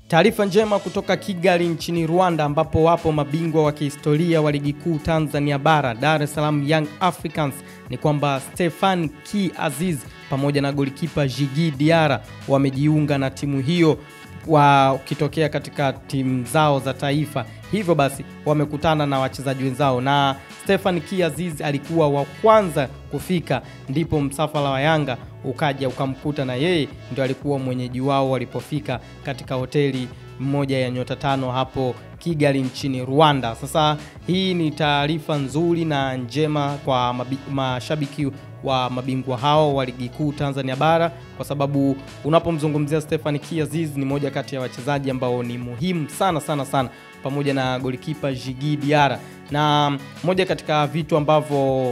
Taarifa njema kutoka Kigali nchini Rwanda ambapo wapo mabingwa wa kihistoria wa ligi kuu Tanzania bara Dar es Salaam Young Africans ni kwamba Stefan Ki Aziz pamoja na golikipa Jigi Diara wamejiunga na timu hiyo wakitokea katika timu zao za taifa. Hivyo basi wamekutana na wachezaji wenzao, na Stefan Ki Aziz alikuwa wa kwanza kufika, ndipo msafara wa Yanga ukaja ukamkuta na yeye ndio alikuwa mwenyeji wao walipofika katika hoteli moja ya nyota tano hapo Kigali nchini Rwanda. Sasa hii ni taarifa nzuri na njema kwa mabi, mashabiki wa mabingwa hao wa ligi kuu Tanzania bara, kwa sababu unapomzungumzia Stefan Ki Aziz ni moja kati ya wachezaji ambao ni muhimu sana sana sana, pamoja na golikipa Jigi Diara, na moja katika vitu ambavyo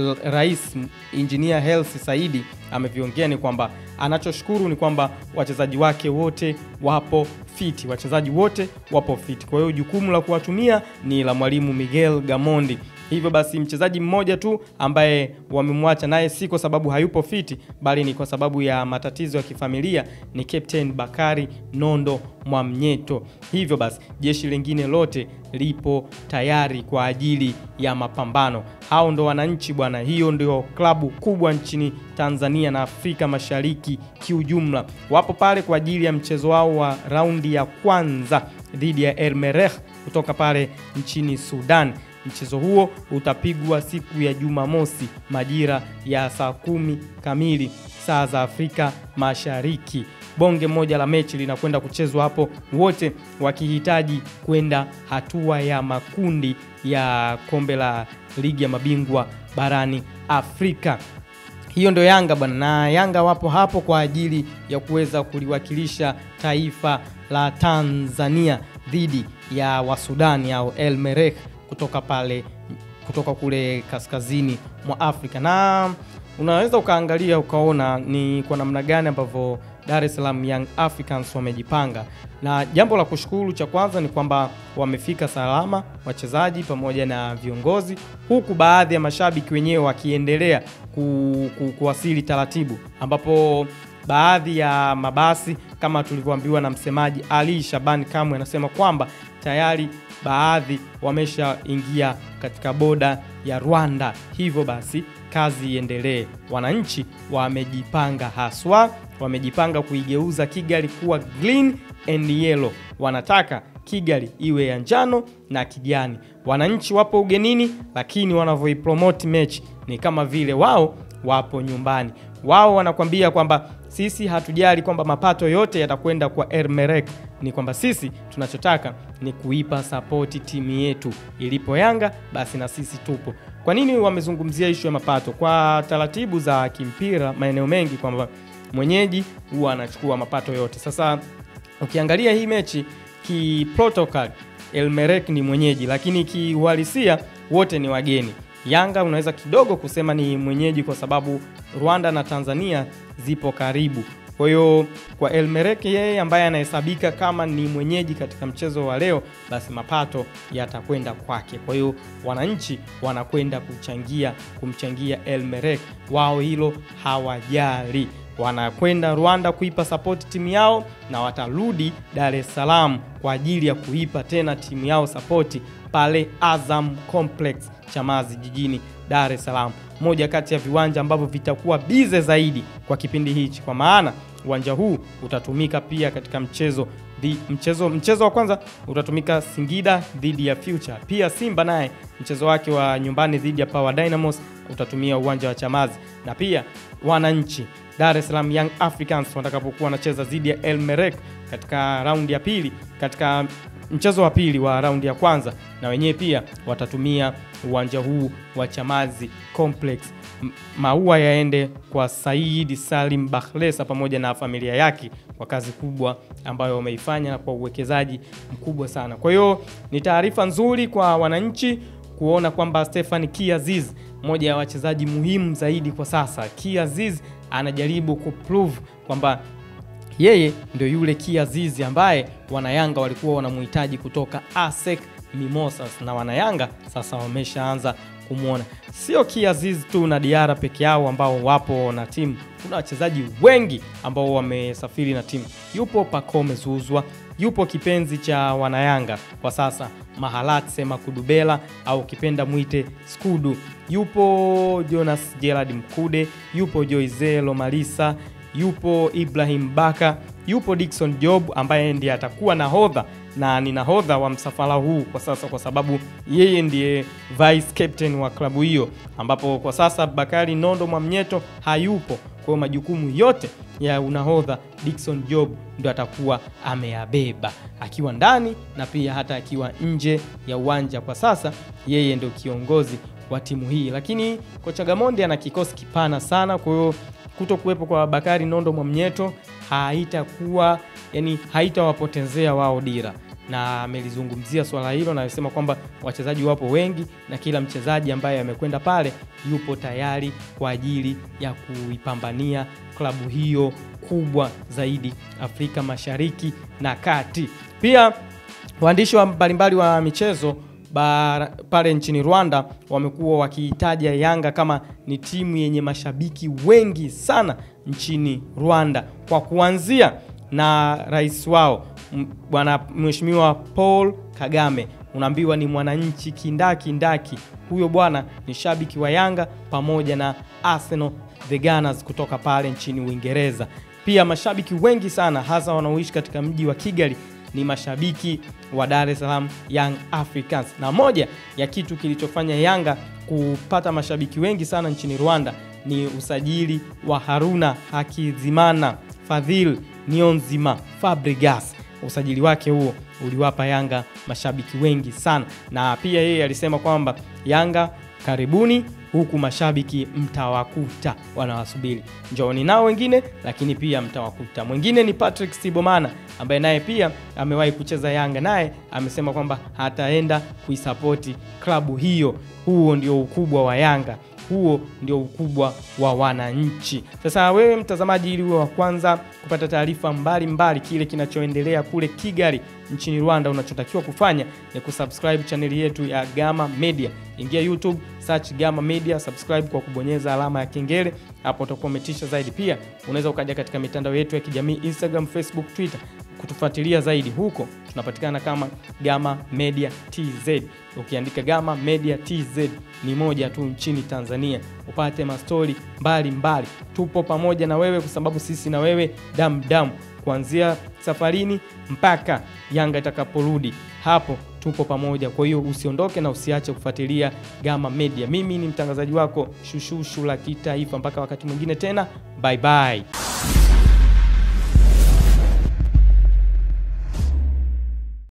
Rais Engineer Hersi Saidi ameviongea ni kwamba anachoshukuru ni kwamba wachezaji wake wote wapo fiti, wachezaji wote wapo fiti. Kwa hiyo jukumu la kuwatumia ni la mwalimu Miguel Gamondi. Hivyo basi mchezaji mmoja tu ambaye wamemwacha naye si kwa sababu hayupo fiti, bali ni kwa sababu ya matatizo ya kifamilia, ni Captain Bakari Nondo Mwamnyeto. Hivyo basi jeshi lingine lote lipo tayari kwa ajili ya mapambano. Hao ndo wananchi bwana, hiyo ndio klabu kubwa nchini Tanzania na Afrika Mashariki kiujumla. Wapo pale kwa ajili ya mchezo wao wa raundi ya kwanza dhidi ya El Merreikh kutoka pale nchini Sudan. Mchezo huo utapigwa siku ya Jumamosi majira ya saa kumi kamili saa za Afrika Mashariki. Bonge moja la mechi linakwenda kuchezwa hapo, wote wakihitaji kwenda hatua ya makundi ya kombe la ligi ya mabingwa barani Afrika. Hiyo ndio Yanga bwana, na Yanga wapo hapo kwa ajili ya kuweza kuliwakilisha taifa la Tanzania dhidi ya Wasudani au El Merreikh kutoka pale kutoka kule kaskazini mwa Afrika, na unaweza ukaangalia ukaona ni kwa namna gani ambavyo Dar es Salaam Young Africans wamejipanga, na jambo la kushukuru cha kwanza ni kwamba wamefika salama wachezaji pamoja na viongozi, huku baadhi ya mashabiki wenyewe wakiendelea ku, ku, kuwasili taratibu, ambapo baadhi ya mabasi kama tulivyoambiwa na msemaji Ali Shabani Kamwe anasema kwamba tayari baadhi wameshaingia katika boda ya Rwanda. Hivyo basi kazi iendelee. Wananchi wamejipanga haswa, wamejipanga kuigeuza Kigali kuwa green and yellow. Wanataka Kigali iwe ya njano na kijani. Wananchi wapo ugenini, lakini wanavyoipromote mechi ni kama vile wao wapo nyumbani. Wao wanakwambia kwamba sisi hatujali kwamba mapato yote yatakwenda kwa El Merreikh, ni kwamba sisi tunachotaka ni kuipa sapoti timu yetu. Ilipo Yanga basi na sisi tupo. Kwa nini wamezungumzia ishu ya mapato? Kwa taratibu za kimpira maeneo mengi kwamba mwenyeji huwa anachukua mapato yote. Sasa ukiangalia hii mechi kiprotocol, El Merreikh ni mwenyeji, lakini kiuhalisia wote ni wageni. Yanga unaweza kidogo kusema ni mwenyeji kwa sababu Rwanda na Tanzania zipo karibu. Kwa hiyo kwa El Merreikh yeye ambaye anahesabika kama ni mwenyeji katika mchezo wa leo, basi mapato yatakwenda kwake. Kwa hiyo wananchi wanakwenda kuchangia kumchangia El Merreikh, wao hilo hawajali. Wanakwenda Rwanda kuipa sapoti timu yao na watarudi Dar es Salaam kwa ajili ya kuipa tena timu yao sapoti pale Azam Complex Chamazi jijini Dar es Salaam, moja kati ya viwanja ambavyo vitakuwa bize zaidi kwa kipindi hichi, kwa maana uwanja huu utatumika pia katika mchezo di, mchezo mchezo wa kwanza utatumika Singida dhidi ya Future. Pia Simba naye mchezo wake wa nyumbani dhidi ya Power Dynamos utatumia uwanja wa Chamazi, na pia wananchi Dar es Salaam Young Africans watakapokuwa wanacheza dhidi ya El Merreikh katika raundi ya pili katika mchezo wa pili wa raundi ya kwanza, na wenyewe pia watatumia uwanja huu wa Chamazi Complex. Maua yaende kwa Said Salim Bakhresa pamoja na familia yake kwa kazi kubwa ambayo wameifanya na kwa uwekezaji mkubwa sana. Kwa hiyo ni taarifa nzuri kwa wananchi kuona kwamba Stefan Ki Aziz, mmoja ya wachezaji muhimu zaidi kwa sasa, Ki Aziz anajaribu kuprove kwamba yeye ndio yule Ki Aziz ambaye wanayanga walikuwa wanamhitaji kutoka ASEC Mimosas, na wanayanga sasa wameshaanza kumwona. Sio Ki Aziz tu na Diara peke yao ambao wapo na timu, kuna wachezaji wengi ambao wamesafiri na timu. Yupo Pacome Zuzwa, yupo kipenzi cha wanayanga kwa sasa Mahalatse Makudubela au kipenda mwite Skudu, yupo Jonas Gerard Mkude, yupo Joizelo Malisa, yupo Ibrahim Baka, yupo Dickson Job ambaye ndiye atakuwa nahodha na ni nahodha wa msafara huu kwa sasa, kwa sababu yeye ndiye vice captain wa klabu hiyo, ambapo kwa sasa Bakari Nondo Mwamnyeto hayupo. Kwa hiyo majukumu yote ya unahodha Dickson Job ndo atakuwa ameyabeba akiwa ndani na pia hata akiwa nje ya uwanja. Kwa sasa yeye ndio kiongozi wa timu hii, lakini kocha Gamondi ana kikosi kipana sana, kwa hiyo kuto kuwepo kwa Bakari Nondo Mwamnyeto haitakuwa yani, haitawapotezea wao dira, na amelizungumzia swala hilo na alisema kwamba wachezaji wapo wengi na kila mchezaji ambaye amekwenda pale yupo tayari kwa ajili ya kuipambania klabu hiyo kubwa zaidi Afrika Mashariki na Kati. Pia waandishi wa mbalimbali wa michezo Ba, pale nchini Rwanda wamekuwa wakiitaja Yanga kama ni timu yenye mashabiki wengi sana nchini Rwanda, kwa kuanzia na rais wao bwana Mheshimiwa Paul Kagame, unaambiwa ni mwananchi kindaki ndaki. Huyo bwana ni shabiki wa Yanga pamoja na Arsenal the Gunners kutoka pale nchini Uingereza. Pia mashabiki wengi sana hasa wanaoishi katika mji wa Kigali ni mashabiki wa Dar es Salaam Young Africans, na moja ya kitu kilichofanya Yanga kupata mashabiki wengi sana nchini Rwanda ni usajili wa Haruna Hakizimana Fadhil Nionzima Fabregas. Usajili wake huo uliwapa Yanga mashabiki wengi sana, na pia yeye alisema kwamba Yanga karibuni huku mashabiki mtawakuta wanawasubiri, njooni nao wengine, lakini pia mtawakuta. Mwingine ni Patrick Sibomana ambaye naye pia amewahi kucheza Yanga, naye amesema kwamba hataenda kuisapoti klabu hiyo. Huo ndio ukubwa wa Yanga, huo ndio ukubwa wa wananchi. Sasa wewe mtazamaji, ili uwe wa kwanza kupata taarifa mbalimbali kile kinachoendelea kule Kigali nchini Rwanda, unachotakiwa kufanya ni kusubscribe chaneli yetu ya Gama Media. Ingia YouTube, search Gama Media, subscribe kwa kubonyeza alama ya kengele, hapo utakuwa umetisha zaidi. Pia unaweza ukaja katika mitandao yetu ya kijamii Instagram, Facebook, Twitter kutufuatilia zaidi. Huko tunapatikana kama Gama Media TZ. Ukiandika Gama Media TZ ni moja tu nchini Tanzania, upate mastori mbalimbali. Tupo pamoja na wewe kwa sababu sisi na wewe damu damu, kuanzia safarini mpaka Yanga itakaporudi, hapo tupo pamoja. Kwa hiyo usiondoke na usiache kufuatilia Gama Media. Mimi ni mtangazaji wako Shushushu la kitaifa. Mpaka wakati mwingine tena, bye bye.